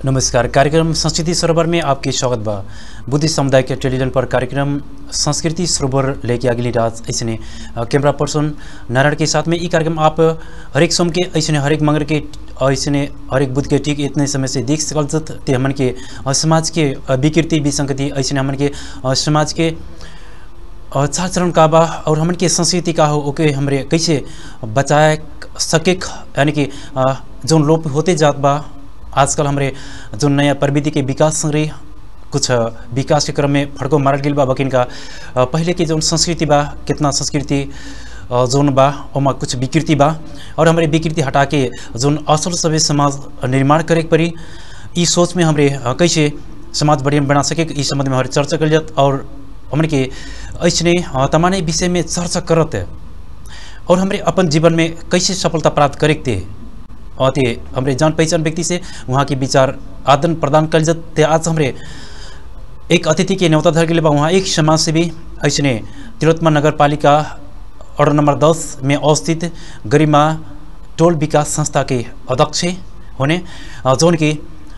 नमस्कार कार्यक्रम संस्कृति सरोवर में आपके स्वागत बा बुद्धिस्ट समुदाय के टेलीविजन पर कार्यक्रम संस्कृति सरोवर लेके अगली रात ऐसे कैमरा पर्सन नारायण के साथ में ये कार्यक्रम आप हरेक सोम के ऐसे हरेक मंगर के ऐसे हरेक बुध के ठीक इतने समय से देख सकल जत ते हमन के अ, समाज के अ, विकृति विसंगति ऐसे हमन के अ, समाज के अ, चार चरण का बा और हमन के संस्कृति का हो ओके हमरे कैसे बचाए सके यानी कि अ, जौन लोप होते जात बा आजकल हमरे जो नया प्रविधि के विकास संगे कुछ अ, विकास के क्रम में फड़को मारल गेल बा बकिन का अ, पहले के जौन संस्कृति बा कितना संस्कृति अ, जौन बा ओमा कुछ विकृति बा और हमारे विकृति हटा के जौन असल सभ्य समाज निर्माण करे के पड़ी ई सोच में हमरे अ, कैसे समाज बढ़िया बना सके इस संबंध में हमारे चर्चा कल जात और हमने के ऐसने अ, तमाने विषय में चर्चा करत है और हमरे अपन जीवन में कैसे सफलता प्राप्त करे के थे और ते हमरे जान पहचान व्यक्ति से वहाँ के विचार आदान प्रदान कल जाते आज हमरे एक अतिथि के न्योता धर के लिए बा वहाँ एक समाज से भी ऐसने तिलोत्तमा नगर पालिका वार्ड नंबर दस में अवस्थित गरिमा टोल विकास संस्था के अध्यक्ष होने अ, जौन की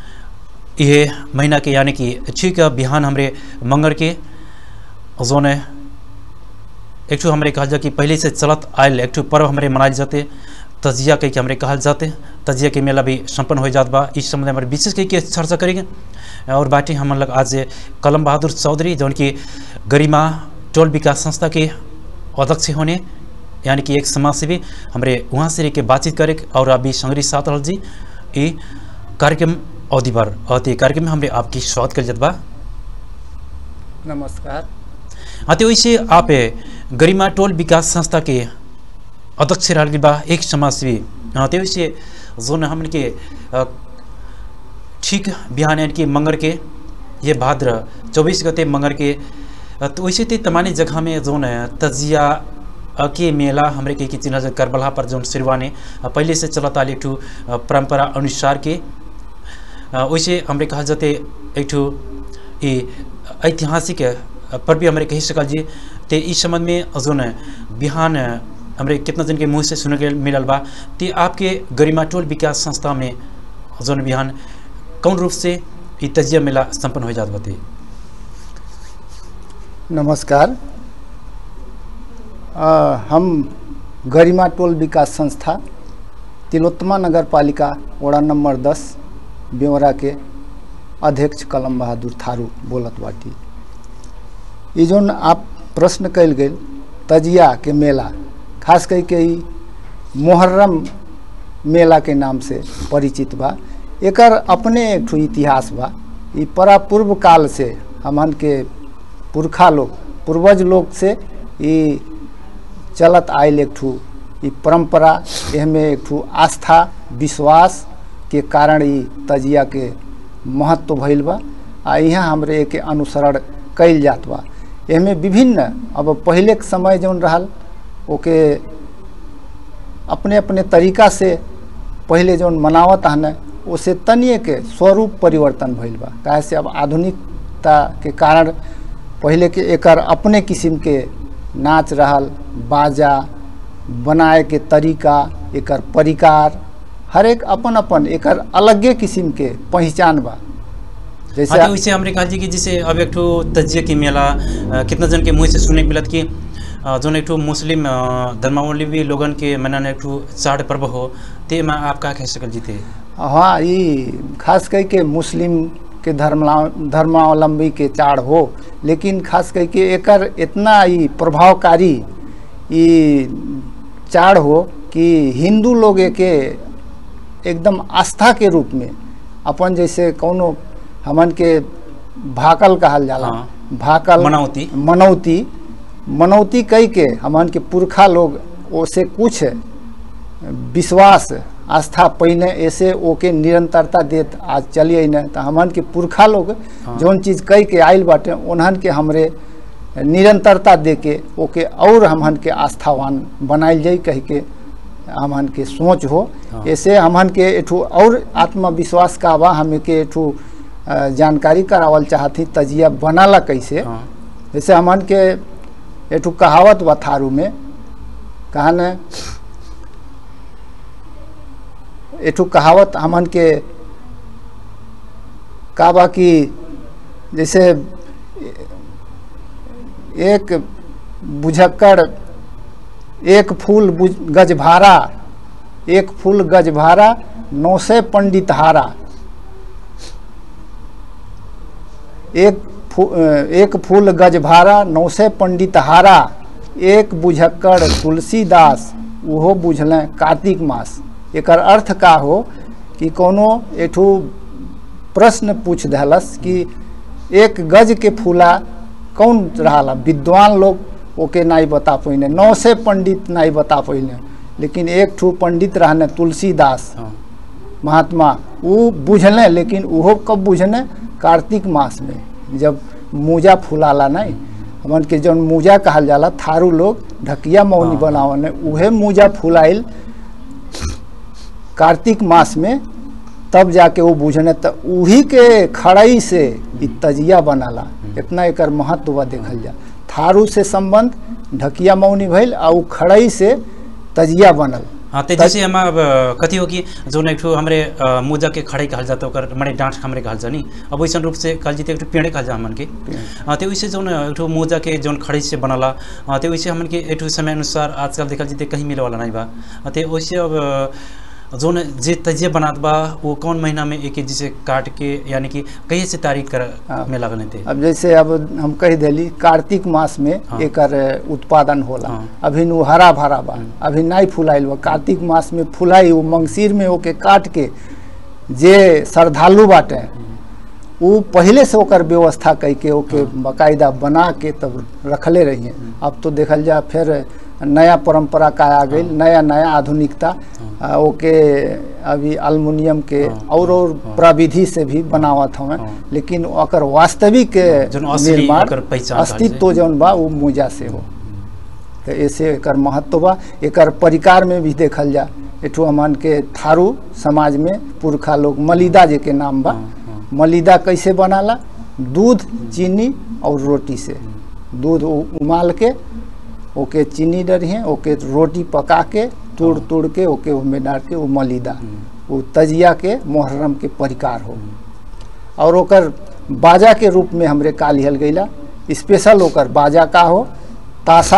यह महीना के यानी कि ठीक बिहान हमरे मंगर के जौन है एक ठो हमरे कहल जा कि पहले से चलत आयल एक ठो पर्व हमरे मनायल जाते तजिया कह के हमरे कहल जाते तजिया के मेला भी संपन्न हो जात बा इस संबंध में हमारे विशेष कह के चर्चा करेंगे और बाटी हम लग आज कलम बहादुर चौधरी जौन की गरिमा टोल विकास संस्था के अध्यक्ष होने यानी कि एक समाज से भी हमरे वहाँ से रह के बातचीत करे और अभी संग्री साथ रहल जी ये कार्यक्रम अवधि भर और ते कार्यक्रम में हमरे आपकी स्वागत कर जात बा नमस्कार हाँ तो वैसे आप गरिमा टोल विकास संस्था के अध्यक्ष रहल बा एक समाजसेवी हाँ तो वैसे जोन हमन के अ, ठीक बिहान यानी कि मंगर के ये भाद्र चौबीस गते मंगर के अ, तो वैसे ते तमानी जगह में जोन है तजिया अ, के मेला हमरे के चिन्ह जो करबला पर जोन सिरवाने अ, पहले से चलत आल एक ठू अ, परंपरा अनुसार के अ, वैसे हमरे कहल जाते एक ठू ई ऐतिहासिक पर्व भी हमरे कही सकल जी ते इस संबंध में जोन बिहान हमरे कितना जन के मुँह से सुने के मिलल बा ते आपके गरिमा टोल विकास संस्था में जोन बिहान कौन रूप से ई तजिया मेला संपन्न हो जात बते नमस्कार अ, हम गरिमा टोल विकास संस्था तिलोत्तमा नगर पालिका वड़ा नंबर दस ब्यौरा के अध्यक्ष कलम बहादुर थारू बोलत बाटी ये जोन आप प्रश्न कल गेल तजिया के मेला खास कई के ई मुहर्रम मेला के नाम से परिचित बा एकर अपने एक ठो इतिहास बा ई परा पूर्व काल से हमन के पुरखा लोग पूर्वज लोग से ई चलत आयल एक ठू ई परंपरा एहमे एक ठू आस्था विश्वास के कारण ई तजिया के महत्व भइल बा आ यहाँ हमरे एके अनुसरण कइल जात बा एहमे विभिन्न अब पहले के समय जौन रहल ओके अपने अपने तरीका से पहले जौन मनावत हन उसे तनिए के स्वरूप परिवर्तन भइल बा काहे से अब आधुनिकता के कारण पहले के एकर अपने किस्म के नाच रहल बाजा बनाए के तरीका एकर परिकार हर एक अपन अपन एकर अलगे किस्म के पहचान बा जैसे हाँ तो वैसे हमरे कहल जी कि जैसे अब एक ठो तजिया के मेला अ, कितना जन के मुँह से सुने के मिलत कि अ, जोन एक ठो मुस्लिम अ, धर्मावलंबी लोगन के मनाने एक ठो चाड़ पर्व हो ते में आप का कह सकल जी थे हाँ ये खास कह के मुस्लिम के धर्मला धर्मावलंबी के चाड़ हो लेकिन खास कह के एकर इतना ही प्रभावकारी ये चाड़ हो कि हिंदू लोग एके एकदम आस्था के रूप में अपन जैसे कौनो हमन के भाकल कहल जाला हाँ। भाकल मनौती। मनौती मनौती कह के हमन के पुरखा लोग ओसे कुछ विश्वास आस्था पहिने ऐसे ओके निरंतरता देत आज चलिए न तो हमन के पुरखा लोग हाँ। जौन चीज कह के आयल बाटे उन्हन के हमरे निरंतरता दे के ओके और हमन के आस्थावान बनाइल जाई कह के हमन के सोच हो हाँ। ऐसे हमन के एठू और आत्मविश्वास का बा हमें के एठू अ, जानकारी करावल चाहती तजिया बनाला कैसे हाँ जैसे हमन के एठू कहावत बा थारू में कहन एठू कहावत हमन के का बा कि जैसे एक बुझक्कड़ एक फूल बुझ- गजभारा एक फूल गजभारा नौ से पंडित हारा एक फू, अ, एक फूल गजभारा नौ से पंडित हारा एक बुझक्कड़ तुलसीदास उहो बुझलें कार्तिक मास एकर अर्थ का हो कि कोनो एठू प्रश्न पूछ देलस कि एक गज के फूला कौन रहा विद्वान लोग ओके नहीं बता पैने नौ से पंडित नहीं बता पैने लेकिन एक ठू पंडित रहने तुलसीदास हाँ महात्मा वो बुझलें लेकिन उहो कब बुझने कार्तिक मास में जब मूजा फुलाला नहीं हमन के जौन मूजा कहल जाला थारू लोग ढकिया मौनी हाँ। बनावने उहे मूजा फुलाइल कार्तिक मास में तब जाके वो बुझने त उही के खड़ई से इ तजिया बनाला इतना एकर महत्व बा देखल जा थारू से संबंध ढकिया मौनी भइल आ उ खड़ई से तजिया बनल हाँ तो जैसे हम अब कथी हो कि जोन एक ठो हमरे अ, मुजा के खड़े कहल जाता ओकर मने डांट हमरे कहल जानी अब वैसन रूप से कहल जीते एक ठो पेड़े कहल जा हमन के हाँ तो वैसे जोन एक ठो मुजा के जोन खड़े से बनला हाँ तो वैसे हमन के एक ठो समय अनुसार आजकल देखल जीते कहीं मिले वाला नहीं बा हाँ, तो वैसे अब अ, जोन जे तजिए बनात बा वो कौन महीना में एक जिसे काट के यानी कि कहीं से तारीख कर हाँ। में लागल थे अब जैसे अब हम कह देली कार्तिक मास में हाँ। एकर उत्पादन होला हाँ। अभी नु हरा भरा बा अभी नहीं फुलाइल बा कार्तिक मास में फुलाई वो मंगसीर में ओके काट के जे श्रद्धालु बाटे वो पहले से ओकर व्यवस्था कई के ओके बाकायदा बना के तब रखले रहिए अब तो देखल जा फिर नया परंपरा का आ गई नया नया आधुनिकता आ, ओके अभी अल्मुनियम के हाँ, और और प्रविधि से भी बनावत हमें हाँ। लेकिन ओकर वास्तविक जौन असली निर्माण ओकर पहचान अस्तित्व जौन बा वो मूजा से हो तो ऐसे एकर महत्व बा एकर परिकार में भी देखल जा एठू हमन के थारू समाज में पुरखा लोग मलिदा जे के नाम बा हाँ, हाँ। मलिदा कैसे बनाला दूध चीनी और रोटी से दूध उ- उमाल के ओके चीनी डरिए ओके रोटी पका के तोड़ तोड़ के ओके उसमें डाल के वो मलिदा वो तजिया के मुहर्रम के परिकार हो और ओकर बाजा के रूप में हमरे का लिहल गईला स्पेशल ओकर बाजा का हो ताशा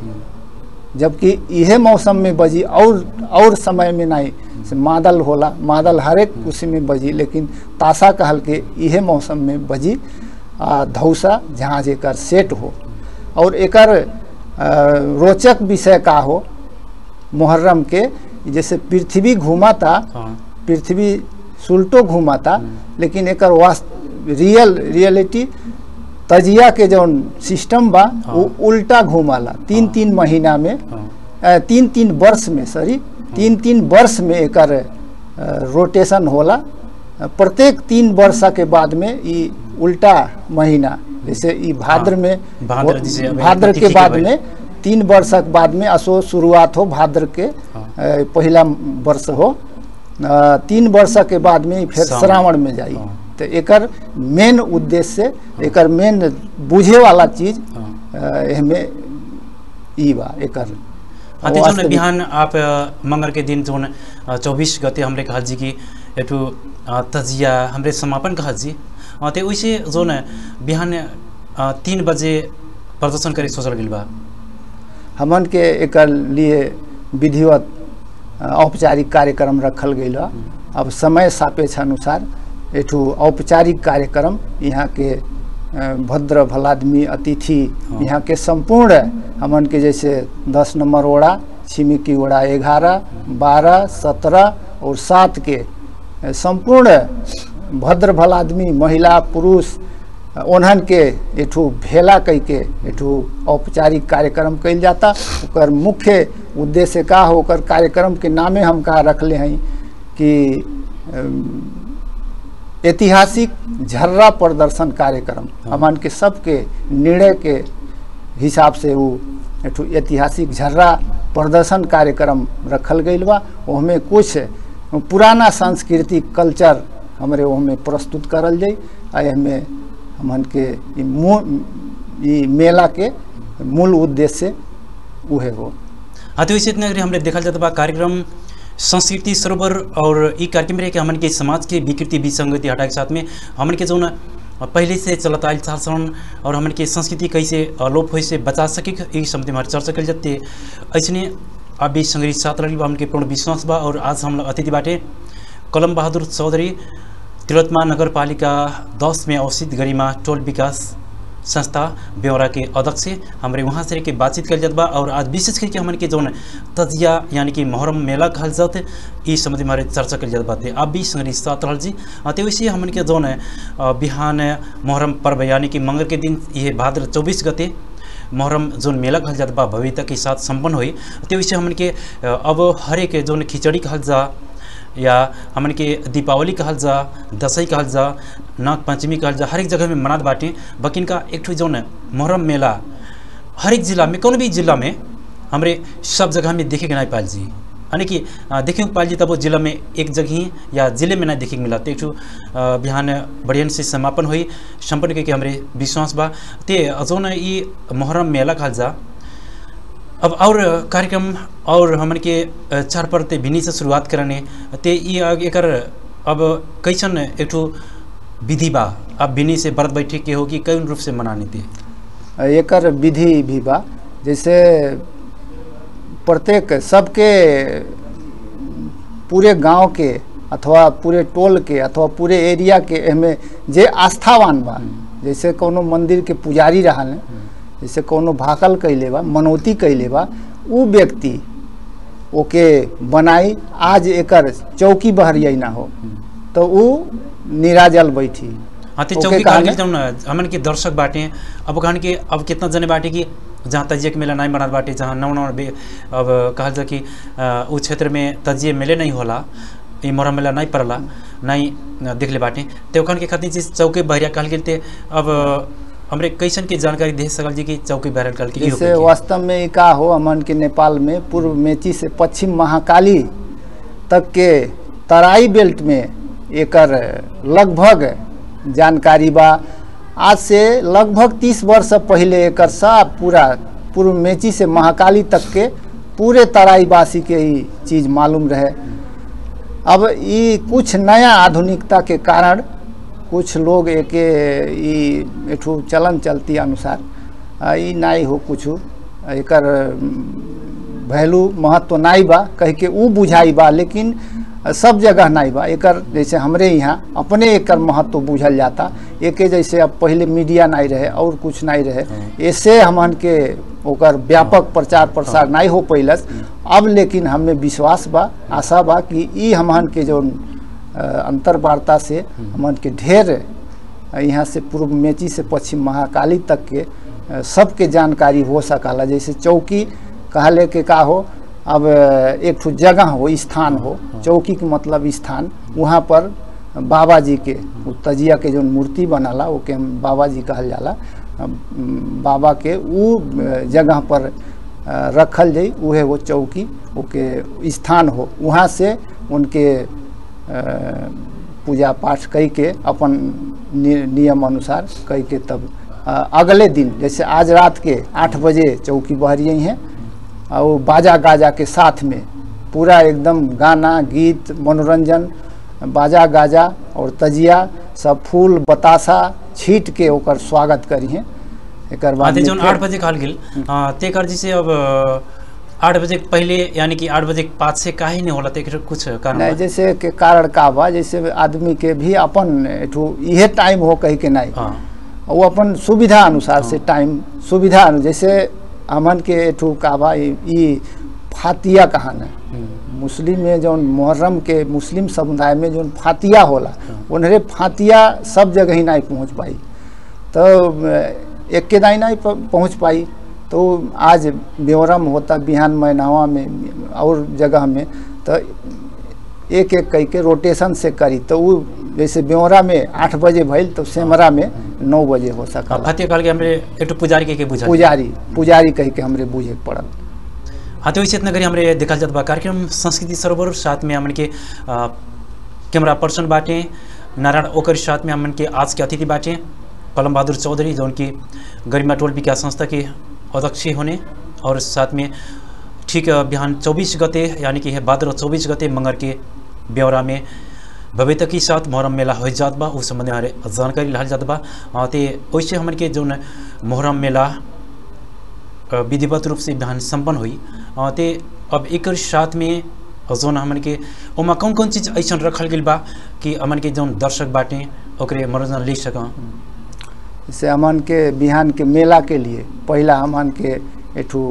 जबकि इहे मौसम में बजी और और समय में नहीं से मादल होला मादल हरेक उसी में बजी लेकिन ताशा कहल के इहे मौसम में बजी आ धौसा जहाँ जेकर सेट हो और एकर आ, रोचक विषय का हो मुहर्रम के जैसे पृथ्वी घूमाता हाँ पृथ्वी सुल्टो घूमाता लेकिन एकर वास्त रियल रियलिटी तजिया के जौन सिस्टम बा वो उल्टा घूमाला तीन हाँ। तीन महीना में हाँ अ, तीन तीन वर्ष में सॉरी तीन तीन वर्ष में एकर अ, रोटेशन होला अ, प्रत्येक तीन वर्ष के बाद में ई उल्टा महीना जैसे ई भाद्र हाँ, में भाद्र जैसे अभी भाद्र के तिथि के बाद भइल। में तीन वर्षक बाद में असो शुरुआत हो भाद्र के हाँ। अ, पहिला वर्ष हो अ, तीन वर्ष के बाद में फिर सावन। श्रावण में जाई हाँ। तो एकर मेन उद्देश्य एकर मेन बुझे वाला चीज हाँ अ, एहमे ई बा एकर हाँ तो जोन वास्तविक- बिहान आप अ, मंगर के दिन जोन चौबीस गते हमरे कहल जी कि एठू अ, तजिया हमरे समापन कहल जी अ, तो वैसे जोन बिहान अ, तीन बजे प्रदर्शन करे सोचल गेल बा हमन के एकर लिए विधिवत अ, औपचारिक कार्यक्रम रखल गई बा अब समय सापेक्ष अनुसार एठू औपचारिक कार्यक्रम यहाँ के अ, भद्र भलादमी अतिथि हाँ। यहाँ के संपूर्ण हमन के जैसे दस नंबर ओड़ा छिमिकी ओड़ा ग्यारह बारह सत्रह और सात के अ, संपूर्ण भद्र भलादमी महिला पुरुष ओन्हन के एठू भेला कई के एठू औपचारिक कार्यक्रम कइल जाता ओकर मुख्य उद्देश्य का हो ओकर कार्यक्रम के नामे हम का रखले हैं कि अम, ऐतिहासिक झर्रा प्रदर्शन कार्यक्रम हमन के सबके निर्णय के हिसाब से वो एठू ऐतिहासिक झर्रा प्रदर्शन कार्यक्रम रखल गईल बा ओहमे कुछ पुराना सांस्कृतिक कल्चर हमरे ओहमे प्रस्तुत करल जाई आ एहमे हमन के ई मू- ई मेला के मूल उद्देश्य उहे हो हाँ तो वैसे इतना अगर हमरे देखल जाता बा कार्यक्रम संस्कृति सरोवर और ई कार्यक्रम रहे कि हमन के समाज के विकृति विसंगति हटाए के साथ में हमन के जौन पहले से चलत आयल शासन और हमन के संस्कृति कैसे अलोप होए से बचा सके ई संबंधी हमारे चर्चा कल जाते ऐसने आप भी संग्रहित साथ रही बा हमन के पूर्ण विश्वास बा और आज हम लोग अतिथि बाटे कलम बहादुर चौधरी तिलोत्मा नगर पालिका दस में अवस्थित गरिमा टोल विकास संस्था ब्यौरा के अध्यक्ष हमारे वहाँ से के बातचीत कल जात बा और आज विशेष करके हमन के जौन तजिया यानी कि मोहरम मेला कहल जात ई संबंधी हमारे चर्चा कल जात बाते आप भी संग्रहित साथ रहल जी अ, ते वैसे हमन के जौन अ, बिहान मोहरम पर्व यानी कि मंगल के दिन ये भाद्र चौबीस गते मोहरम जोन मेला कहल जात बा भव्यता के साथ संपन्न हुई ते वैसे हमन के अ, अब हरेक जोन खिचड़ी कहल जा या हमन के दीपावली कहल जा दसई कहल जा नाग पंचमी कहल जा हर एक जगह में मनात बाटे बकिन का एक ठो जौन मुहर्रम मेला हर एक जिला में कौन भी जिला में हमरे सब जगह में देखे के नहीं पाल जी यानी कि अ, देखे के पाल जी तब वो जिला में एक जगह ही या जिले में नहीं देखे के मिला तो एक ठो अ, बिहान बढ़ियन से समापन हुई संपन्न करके हमरे विश्वास बा ते जौन ई मुहर्रम मेला कहल जा अब और कार्यक्रम और हमन के अ, चार पर ते भिनी से शुरुआत करने ते ई आग- एकर अब कैसन एक ठो विधि बा अब भिनी से व्रत बैठे के होगी कौन रूप से मनाने ते एकर विधि भी बा जैसे प्रत्येक सबके पूरे गांव के अथवा पूरे टोल के अथवा पूरे एरिया के एमे जे आस्थावान बा जैसे कोनो मंदिर के पुजारी रहल जैसे कोनो भाकल कैले बा मनौती कैले बा उ व्यक्ति ओके बनाई आज एकर चौकी बहरिया ना हो तो उ निराजल बैठी हाँ ते ओके चौकी कहल कहल जौन हमन के दर्शक बाटे अब कहन के अब कितना जने बाटे कि जहाँ तजिए के मेला नहीं बनत बाटे जहाँ नौ नौ बे अब कहल जा कि अ, उ क्षेत्र में तजिए मेले नहीं होला ई मोहरम मेला नहीं पड़ला नहीं अ, देखले बाटे ते ओखन के खातिर चीज चौके बहरिया कहल गेल ते अब हमरे कैसन के जानकारी दे सकल जी कि चौकी बहरिया कहल के ई जैसे होके? वास्तव में ई का हो हमन के नेपाल में पूर्व मेची से पश्चिम महाकाली तक के तराई बेल्ट में एकर लगभग जानकारी बा आज से लगभग तीस वर्ष पहले एकर सब पूरा पूर्व मेची से महाकाली तक के पूरे तराईवासी के ई चीज मालूम रहे अब ई कुछ नया आधुनिकता के कारण कुछ लोग एके ई एठू चलन चलती अनुसार आ, ई नाई हो कुछ एकर वैल्यू महत्व नाई बा कह के ऊ बुझाई बा लेकिन सब जगह नाई बा एकर जैसे हमरे यहाँ अपने एकर महत्व बुझल जाता एके जैसे अब पहले मीडिया नहीं रहे और कुछ नहीं रहे ऐसे हमन के ओकर व्यापक प्रचार प्रसार नहीं हो पैलस अब लेकिन हमें विश्वास बा आशा बा कि ई हमन के जो अंतर वार्ता से हमन के ढेर यहाँ से पूर्व मेची से पश्चिम महाकाली तक के अ, सबके जानकारी हो सकला जैसे चौकी कहले के का हो अब अ, एक ठो जगह हो स्थान हो चौकी के मतलब स्थान वहाँ पर बाबा जी के उ तजिया के जो मूर्ति बनाला ओके हम बाबा जी कहल जाला अ, म, बाबा के उ अ, जगह पर अ, रखल जाई उहे वो चौकी ओके स्थान हो वहाँ से उनके अ, पूजा पाठ कई के अपन नि, नियम अनुसार कई के तब अ, अगले दिन जैसे आज रात के आठ बजे चौकी बहरिए हैं और वो बाजा गाजा के साथ में पूरा एकदम गाना गीत मनोरंजन बाजा गाजा और तजिया सब फूल बतासा छीट के ओकर स्वागत करिए एकर बाद आते में जौन फेर- आठ बजे कहल गेल अ, ते कर जी से अब अ, आठ बजे के पहले यानी कि आठ बजे के बाद से काहे नहीं होला ते एकर कुछ कारण नहीं बा? जैसे के कारण का बा जैसे आदमी के भी अपन एठू इहे टाइम हो कही के नहीं हाँ वो अपन सुविधा अनुसार से टाइम सुविधा अनु जैसे हमन के एठू का बा ई ई फातिया कहान है मुस्लिम में जौन मुहर्रम के मुस्लिम समुदाय में जौन फातिया होला उन्हरे फातिया सब जगह ही नहीं पहुंच पाई तो अ, एक के दाई नहीं प- पहुंच पाई तो आज ब्यौरम होता बिहान मैनावा में और जगह में तो एक एक कई के रोटेशन से करी तो वो जैसे ब्यौरा में आठ बजे भइल तो सेमरा में नौ बजे हो सकला फतेह कहल के हमरे एक पुजारी के के बुझा पुजारी पुजारी कह के हमरे बूझे के पड़ल हाँ तो वैसे इतना करी हमरे देखल जात बा कार्यक्रम संस्कृति सरोवर साथ में हमन के अ, कैमरा पर्सन बाटे नारायण ओकर साथ में हमन के आज के अतिथि बाटे कलम बहादुर चौधरी जौन की गरिमा टोल विकास संस्था के अध्यक्ष होने और साथ में ठीक अ, बिहान चौबीस गते यानी कि है भाद्र चौबीस गते मंगर के ब्यौरा में भव्यता के साथ मोहरम मेला हो जात बा उस संबंध में हमारे जानकारी लाल जात बा अ, ते वैसे हमन के जौन मोहरम मेला अ, विधिवत रूप से बिहान संपन्न हुई अ, ते अब एकर साथ में जौन हमन के ओमा कौन कौन चीज़ ऐसा रखल गेल बा कि हमन के जौन दर्शक बाटे ओकरे मनोरंजन ले सक जैसे हमन के बिहान के मेला के लिए पहला हमन के एठू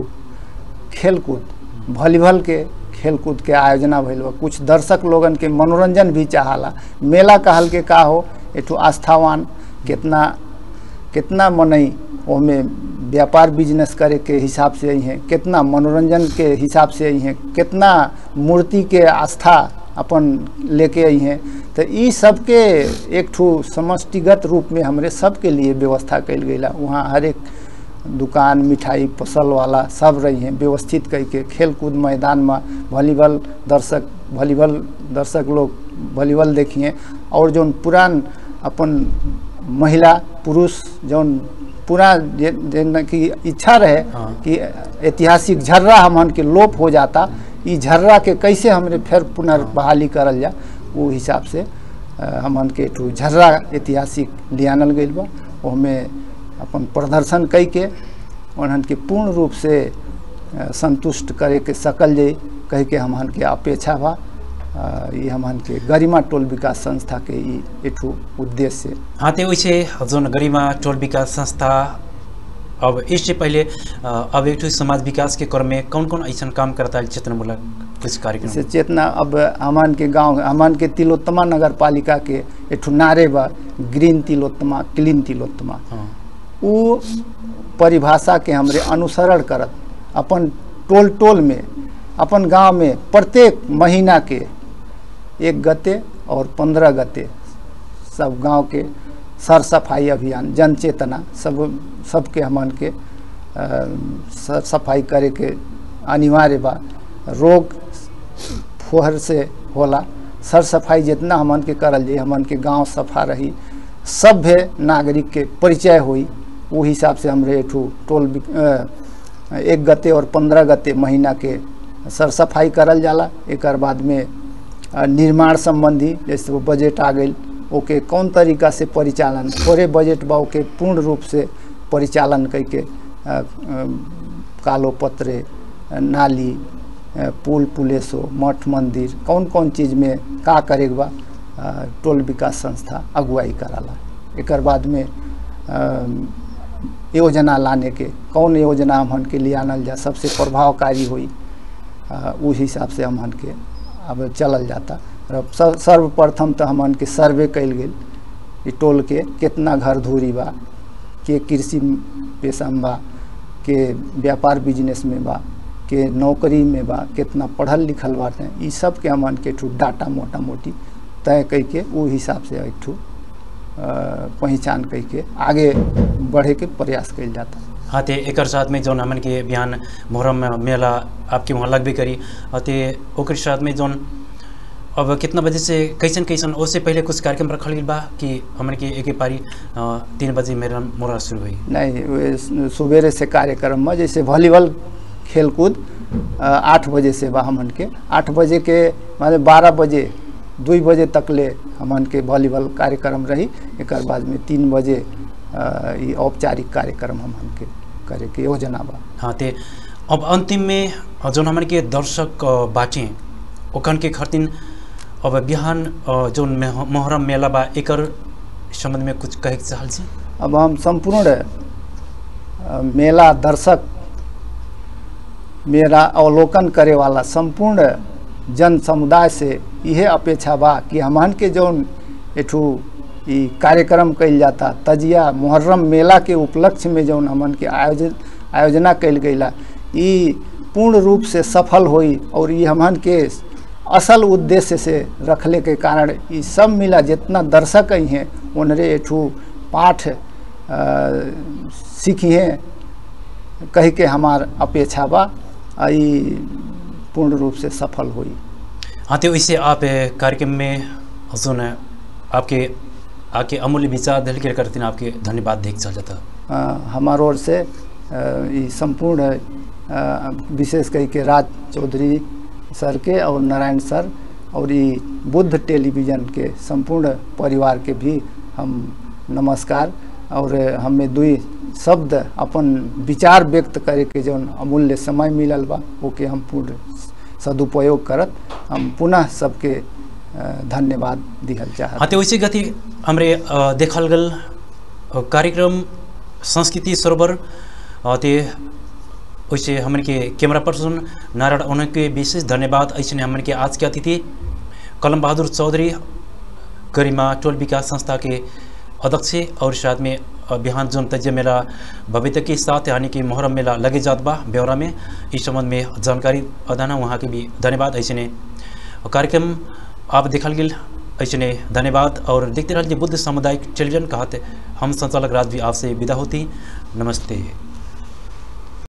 खेलकूद वॉलीबॉल के खेलकूद के आयोजना भइल बा कुछ दर्शक लोगन के मनोरंजन भी चाहला मेला कहल के का हो एठू आस्थावान कितना कितना मनई ओमे व्यापार बिजनेस करे के हिसाब से आई हैं कितना मनोरंजन के हिसाब से आई हैं कितना मूर्ति के आस्था अपन लेके आई हैं तो ई सबके एक ठू समष्टिगत रूप में हमरे सबके लिए व्यवस्था कल गई वहाँ हर एक दुकान मिठाई पसल वाला सब रही हैं व्यवस्थित करके खेल कूद मैदान में वॉलीबॉल दर्शक वॉलीबॉल दर्शक लोग वॉलीबॉल देखिए और जौन पुरान अपन महिला पुरुष जौन पूरा जे- जेना कि इच्छा रहे हाँ। कि ऐतिहासिक झर्रा हमन के लोप हो जाता ई झर्रा के कैसे हमरे फिर पुनर्बहाली करल जा वो हिसाब से अ, हमन के ठू झर्रा ऐतिहासिक लियानल गइल बा ओहमे अपन प्रदर्शन कई के उन्हन के पूर्ण रूप से अ, संतुष्ट करे के सकल जाई कह के हमन के अपेक्षा बा अ, ई हमन के गरिमा टोल विकास संस्था के ई एठू उद्देश्य हाँ तो वैसे जौन गरिमा टोल विकास संस्था अब इससे पहले अ, अब एक ठो समाज विकास के क्रम में कौन कौन ऐसा काम करता है चेतनामूलक कुछ से कार्यक्रम चेतना अब हमान के गांव हमान के तिलोत्तमा नगर पालिका के एठू नारे बा ग्रीन तिलोत्तमा क्लीन तिलोत्तमा हाँ उ परिभाषा के हमरे अनुसरण करत अपन टोल टोल में अपन गांव में प्रत्येक महीना के एक गते और पंद्रह गते सब गांव के सर सफाई अभियान जन चेतना सब सबके हमन के अ, सर सफाई करे के अनिवार्य बा रोग फोहर से होला सर सफाई जितना हमन के करल जाई हमन के गांव सफा रही सभ्य नागरिक के परिचय हुई वो हिसाब से हमरे एठू टोल बि- अ, एक गते और पंद्रह गते महीना के सर सफाई करल जाला एकर बाद में अ, निर्माण संबंधी जैसे वो बजट आ गई ओके कौन तरीका से परिचालन थोड़े बजट बा ओके पूर्ण रूप से परिचालन करके अ, अ, कालो पत्रे अ, नाली अ, पुल पुलेसो मठ मंदिर कौन कौन चीज़ में का करे के बा अ, टोल विकास संस्था अगुवाई कराला एकर बाद में अ, योजना लाने के कौन योजना हमन के लिए आनल जा सबसे प्रभावकारी हुई अ, उस हिसाब से हमन के अब चलल जाता और स- सर्वप्रथम तो हमन के सर्वे कल गेल ई टोल के कितना घर धूरी बा के कृषि पेशा में बा के व्यापार बिजनेस में बा के नौकरी में बा कितना पढ़ल लिखल बाटे ई सब के हमन के ठू डाटा मोटा मोटी तय कई के वो हिसाब से एक ठू अ, पहचान कई के आगे बढ़े के प्रयास कइल जाता हाँ ते एकर साथ में जौन हमन के बिहान मुहर्रम में मेला आपके वहाँ लगबे करी और ते ओकर साथ में जौन अब कितना बजे से कैसन कैसन उससे पहले कुछ कार्यक्रम रखल गई बा कि हमन के एक पारी अ, तीन बजे मेरा मोरा शुरू हुई नहीं वे स- सुबेरे से कार्यक्रम में जैसे वॉलीबॉल खेलकूद अ, आठ बजे से बा हमन के आठ बजे के माने बारह बजे दुई बजे तक ले हमन के वॉलीबॉल कार्यक्रम रही एक बाद में तीन बजे अ, ई औपचारिक कार्यक्रम हमन के करे के योजना बा हाँ ते अब अंतिम में जौन हमन के दर्शक अ, बाटे ओखन के खरतिन अब बिहान अ, जौन मेह- मुहर्रम मेला बा एकर संबंध में कुछ कहे के चाहल छी अब हम संपूर्ण अ, मेला दर्शक मेरा अवलोकन करे वाला संपूर्ण जन समुदाय से यह अपेक्षा बा कि हमन के जौन एठू ई कार्यक्रम कइल जाता तजिया मुहर्रम मेला के उपलक्ष्य में जौन हमन के आयोजन आयोजना कइल गइला ई पूर्ण रूप से सफल होई और ये हमन के असल उद्देश्य से रखले के कारण ई सब मिला जितना दर्शक आई हैं उनरे एठू पाठ अ, सीखिए कह के हमार अपेक्षा बा आ ई पूर्ण रूप से सफल हुई हाँ तो वैसे आप ए, कार्यक्रम में जौन आपके आके अमूल्य विचार दिल के करते आपके धन्यवाद देख चल जाता अ, हमार ओर से अ, ई संपूर्ण अ, विशेष कई के राज चौधरी सर के और नारायण सर और ये बुद्ध टेलीविज़न के संपूर्ण परिवार के भी हम नमस्कार और हमें दुई शब्द अपन विचार व्यक्त करे के जौन अमूल्य समय मिलल बा ओके हम पूर्ण सदुपयोग करत हम पुनः सबके अ, धन्यवाद दिहल चाहत हाँ तो वैसे गति हमरे अ, देखल गल अ, कार्यक्रम संस्कृति सरोवर अ, ते वैसे हमन के कैमरा पर्सन नारायण उनके विशेष धन्यवाद ऐसे हमन के आज के अतिथि कलम बहादुर चौधरी गरिमा टोल विकास संस्था के अध्यक्ष और साथ में अ, बिहान जोन तज्य मेला भविष्य के साथ यानी कि मोहर्रम मेला लगे जात बा ब्यौरा में इस संबंध में जानकारी अदाना वहाँ के भी धन्यवाद ऐसे ने कार्यक्रम आप देखल गेल ऐसे ने धन्यवाद और देखते रहिए बुद्ध सामुदायिक टेलीविजन कहते हम संचालक राज भी आपसे विदा होती नमस्ते